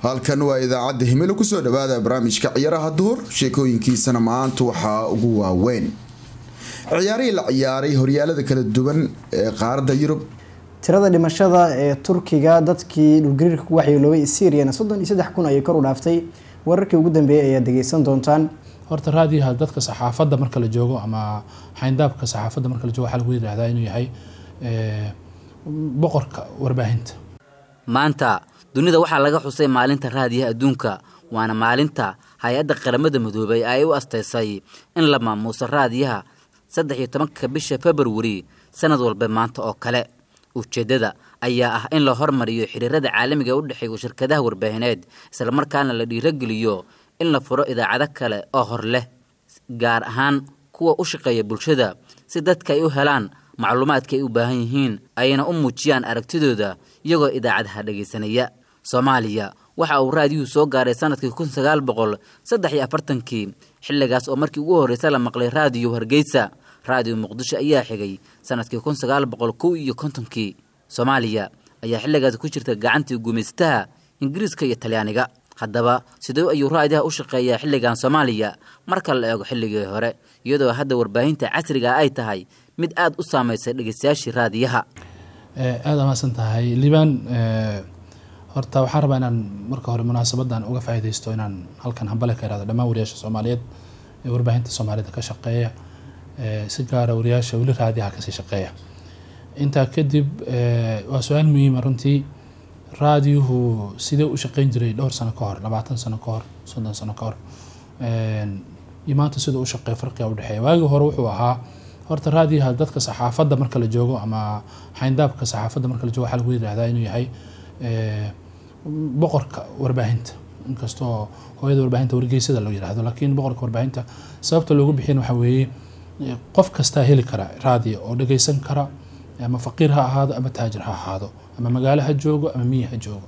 halkan waa idaacadda himilo kusoo dhawaada barnaamijka ciyaaraha duhur sheekooyinkiisana maanta waxaa ugu waaweyn ciyaarihii la ciyaaray horyaalada kala duwan ee qaaradda yurub tirada dhimashada ee turkiga dadkii dhulgariirka ku waxyeeloobay syriana soddon iyo saddex kun ayay kor u dhaaftay wararkii ugu dambeeyay ayaad dhegeysan doontaan horta raadiyaha dadka saxaafadda marka la joogo ama xayndaabka saxaafadda marka la joogo waxaa lagu yidhaahdaa inuu yahay boqorka warbaahinta maanta dunida waxaa laga xusay maalinta raadiyaha adduunka waana maalinta hay-adda qaramada midoobay ay u astaysay in la maamuuso raadiyaha saddex iyo tobanka bisha februari sanad walba maanta oo kale ujeeddada ayaa ah in la hormariyo xiriirada caalamiga u dhexeeya shirkadaha warbaahineed islamarkaana la dhiirogeliyo in la furo idaacado kale oo hor leh gaar ahaan kuwa u shaqeeya bulshada si dadka ay u helaan macluumaadka ay u baahan yihiin ayna u muujiyaan aragtidooda iyagoo idaacadaha dhegaysanaya soomaaliya waxa uu raadiyuhu soo gaaray sanadkii kun sagaal boqol saddex iyo afartankii xilligaas oo markii ugu horreysa la maqlay raadiyo hargeysa raadiyo muqdisho ayaa xigay sanadkii kun sagaal boqol kow iyo kontonkii soomaaliya ayaa xilligaas ku jirta gacantii gumaystaha ingiriiska iyo talyaaniga haddaba sidee ayuu raadiyaha u shaqeeyaa xilligan soomaaliya marka la eego xilligii hore iyadoo hadda warbaahinta casriga ay tahay mid aada u saameysay dhegeystayaashii raadiyaha aada amaasan tahay liibaan horta waxaan rabaa inaan marka hore munaasabadan uga faa'iidaysto inaan halkan hambale ka irahdo dhammaan wariyaasha soomaaliyeed ee warbaahinta soomaalida ka shaqeeya si gaara wariyaasha weli raadiyaha kasii shaqeeya intaa kadib waa su-aal muhiima runtii raadiyuhu sidee u shaqeyn jiray dhowr sano ka hor labaatan sano ka hor soddon sano ka hor iyo maanta siduu u shaqeeya farqiga udhexeeya waagii hore wuxuu ahaa horta raadiyaha dadka saxaafadda marka la joogo ama xayndaabka saxaafadda marka la joogo waxaa lagu yidhahdaa inuu yahay boqorka warbaahinta inkastoo hooyada warbaahinta wargeysada loo yidhaahdo laakiin boqorka warbaahinta sababta loogu bixiyan waxaa weeye qof kastaa heli kara raadiyo oo dhageysan kara ama faqiir ha ahaado ama taajir ha ahaado ama magaalo ha joogo ama miyi ha joogo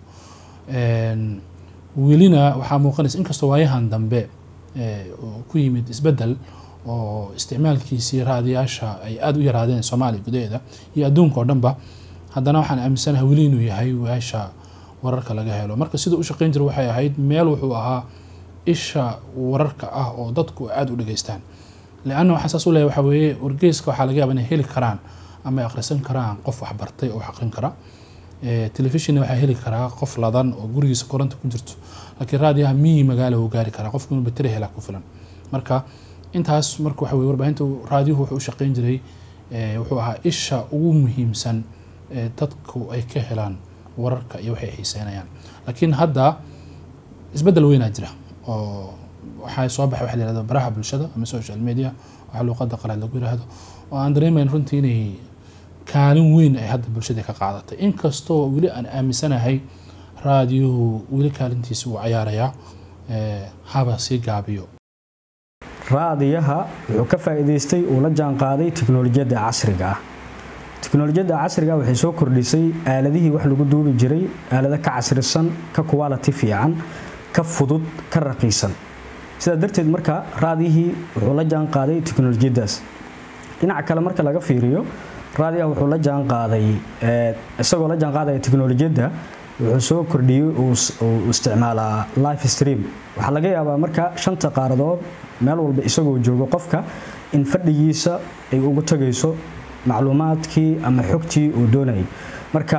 welina waxaa muuqanaysa inkastoo waayahan dambe ku yimid isbedel oo isticmaalkiisii raadiyaasha ay aada u yaraadeen soomaaliya gudaheeda iyo adduunka oo dhanba haddana waxaan aaminsanahay weli inuu yahay weesha wararka laga helo marka siduu u shaqeyn jira waxay ahayd meel wuxuu ahaa isha wararka ah oo dadku aada u dhageystaan leanna waxaan saas u leeyahay waxaa weeye wargeyska waxaa laga yaaba inay heli karaan ama ay akhrisan karaan qof waxbartay oo wax aqrin kara telefishonna waxaa heli karaa qof ladan oo gurigiisa koronta ku jirto laakiin raadiyaha miyi magaala uu gaari karaa qofku inuu bateri helaa ku filan marka intaas marka waxa weye warbaahinta raadiyuhu wuxuu u shaqeyn jiray wuxuu ahaa isha ugu muhiimsan ee dadku ay ka helaan wararka iyo waxay xiiseynayaan laakiin hadda isbeddel weynaa jira oo waxaa soo baxay waxa la yihahdo baraha bulshada ama social media waxa luuqada qalaad lagu yiraahdo oo aan dareemayn runtii inay kaalin weyn ay hadda bulshada ka qaadatay inkastoo weli aan aaminsanahay raadiyuhu weli kaalintiisa uu cayaarayaa haba sii gaabiyo raadiyaha wuxuu ka faa'iidaystay uu la jaanqaaday tiknolojiyadda casriga ah tiknolojiyadda casriga waxay soo kordhisay aaladihii wax lagu duubi jiray aalado ka casrisan ka quality fiican ka fudud ka raqiisan sidaa darteed marka raadiyihii wuxuu la jaanqaaday tiknolojiyaddaas dhinaca kale marka laga fiiriyo raadiyaha wuxuu la jaanqaaday isagoo la jaanqaadaya tiknolojiyadda wuxuu soo kordhiyey uu isticmaalaa life stream waxaa laga yaabaa marka shanta qaaradood meel walba isagoo joogo qofka in fadhigiisa ay ugu tagayso macluumaadkii ama xogtii uu doonayay marka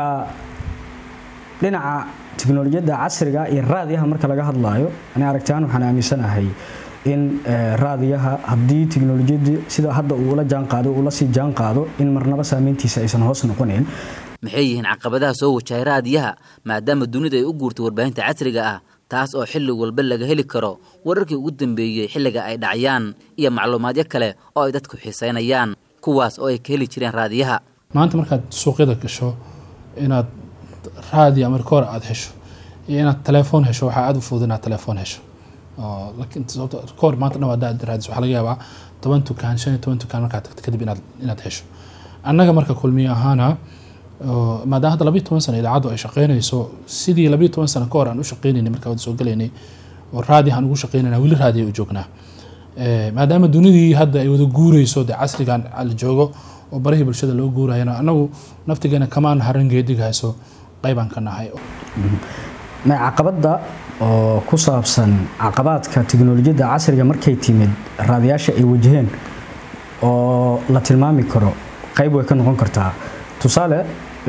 dhinaca tiknolojiyadda casriga iyo raadiyaha marka laga hadlaayo ani aragtaan waxaan aaminsanahay in raadiyaha haddii tiknolojiyadii sida hadda uu ula jaanqaado uu la sii jaanqaado in marnaba saameyntiisa aysan hoos noqonayn maxay yihiin caqabadaha soo wajahay raadiyaha maadaama dunida ay u guurtay warbaahinta casriga ah taas oo xilli walba laga heli karo wararkii ugu dambeeyey xilliga ay dhacayaan iyo macluumaadyo kale oo ay dadku xiiseynayaan kuwaas oo ay ka heli jireen raadiyaha maanta markaad suuqyada gasho inaad raadiyo ama rikoor aada hesho iyo inaad telefoon hesho waxaa aada u fudud inaad telefoon hesho laakiin sababta rikoor maanta dhan waad raadis waxaa laga yaabaa toban tukaan shan iyo toban tukaan markaad tagto kadib inaad inaad hesho annaga marka kulmiye ahaana maadaama hadda labiyo toban sano idaacaddu ay shaqeynayso sidii labiyo toban sano ka hor aan u shaqeynaynay markaa wada soo gelaynay oo raadiyahan ugu shaqeynayna weli raadiya u joognaa maadaama dunidii hadda ay wada guureyso dee casrigan la joogo oo barihii bulshada loo guurayana anagu naftigeena kamaan haran geedigahayso qaybaan ka nahay caqabada oo ku saabsan caqabaadka tiknolojiyadda casriga markay timid raadiyaasha ay wajaheen oo la tilmaami karo qayb way ka noqon kartaa tusaale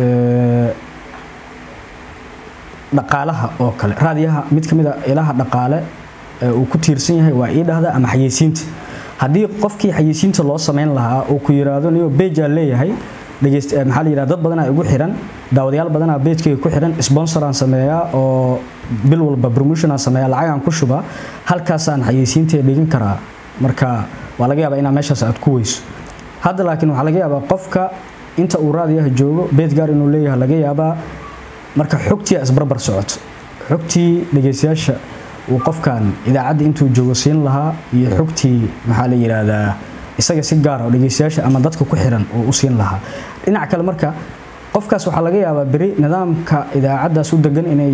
dhaqaalaha oo kale raadiyaha mid ka mid a ilaha dhaqaale uu ku tiirsan yahay waa ii dhahda ama xayeysiinta haddii qofkii xayeysiinta loo samayn lahaa uu ku yiraahdo niyo bejaa leeyahay dhegeyst maxaa la yidhahda dad badanaa igu xiran daawadayaal badanaa bejkayga ku xiran sponsoraan sameeyaa oo bil walba promotionaan sameeyaa lacagaan ku shubaa halkaasaan xayeysiintee dhigan karaa marka waa laga yaabaa inaa meeshaas aad ku weyso hadda laakiin waxaa laga yaabaa qofka inta uu raadiyaha joogo beed gaar inuu leeyahay laga yaabaa marka xogtii isbarbar socoto xogtii dhegeystayaasha uu qofkan idaacadda intuu joogo siin lahaa iyo xogtii maxaa la yidhaahdaa isaga si gaara oo dhegeystayaasha ama dadka ku xiran uu u siin lahaa dhinac kale marka qofkaas waxaa laga yaabaa beri nidaamka idaacaddaas u degan inay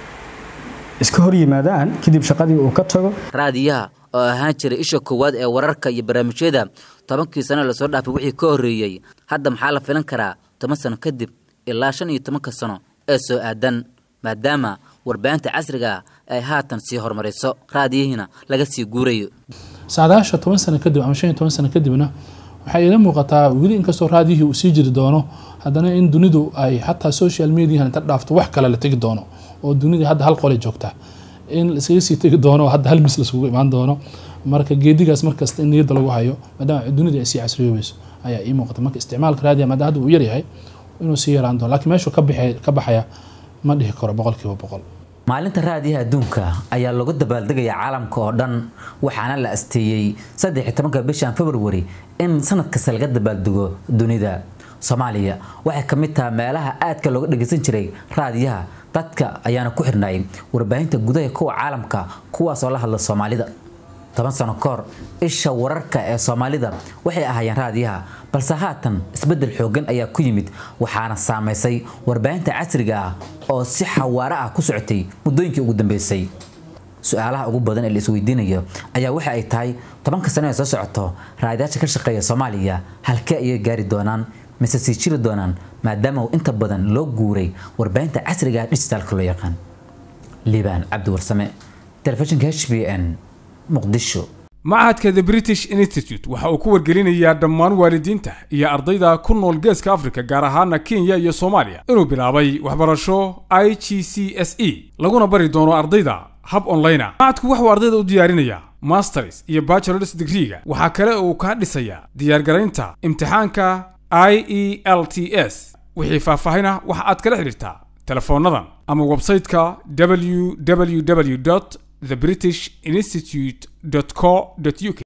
iska hor yimaadaan kadib shaqadii uu ka tago raadiyaha oo ahaan jiray isha koowaad ee wararka iyo barnaamijyada tobankii sano lasoo dhaafay wixii ka horreeyey hadda maxaa la filan karaa toban sano kadib ilaa shan iyo tobanka sano ee soo aadan maadaama warbaahinta casriga ay haatan sii horumarayso raadiyihiina laga sii guurayo saadaasha toban sano kadib ama shan iyo toban sano kadibna waxay ila muuqataa weli inkastoo raadiyihii uu sii jiri doono haddana in dunidu ay xataa social mediahan inta dhaafto wax kale la tegi doono oo dunidii hadda hal qole joogta in laiskaga sii tegi doono oo hadda hal mis laiskugu imaan doono marka geedigaas markasta in niyadda lagu hayo maadaama dunida ay sii casriyoobayso ayaa ii muuqata marka isticmaalka raadiya maadaama hadda uu yaryahay inuu sii yaraan doono laakiin meeshuu ka baxay ka baxaya ma dhihi karo boqolkiiba boqol maalinta raadiyaha adduunka ayaa lagu dabaaldegaya caalamka oo dhan waxaana la asteeyey saddex tobanka bishan februari in sanad kasta laga dabaaldego dunida soomaaliya waxay ka mid tahay meelaha aadka looga dhageysan jiray raadiyaha dadka ayaana ku xirnay warbaahinta gudaha kuwa caalamka kuwaas oo la hadla soomaalida toban sano ka hor isha wararka ee soomaalida waxay ahaayeen raadiyaha balse haatan isbedel xoogan ayaa ku yimid waxaana saamaysay warbaahinta casriga ah oo si xawaare ah ku socotay muddooyinkii ugu dambeysay su-aalaha ugu badan ee la isweydiinayo ayaa waxa ay tahay tobanka sano ee soo socoto raadiyaasha ka shaqeeya soomaaliya halkee ayay gaari doonaan mise sii jiri doonaan maadaama uu inta badan loo guuray warbaahinta casriga ah dhijitaalka loo yaqaan liibaan cabdi warsame telefishinka h b n muqdisho machadka the british institute waxa uu ku wargelinayaa dhammaan waalidiinta iyo ardayda ku nool geeska afrika gaar ahaana kenya iyo soomaaliya inuu bilaabay waxbarasho i g c s e laguna bari doono ardayda hab online ah machadku waxuu ardayda u diyaarinayaa masters iyo bachelors degreega waxaa kale uu kaa dhisayaa diyaargaraynta imtixaanka i e l t s wixii faahfaahina waxa aad kala xidhiirtaa telefoonnadan ama websayte-ka www the british institute co uk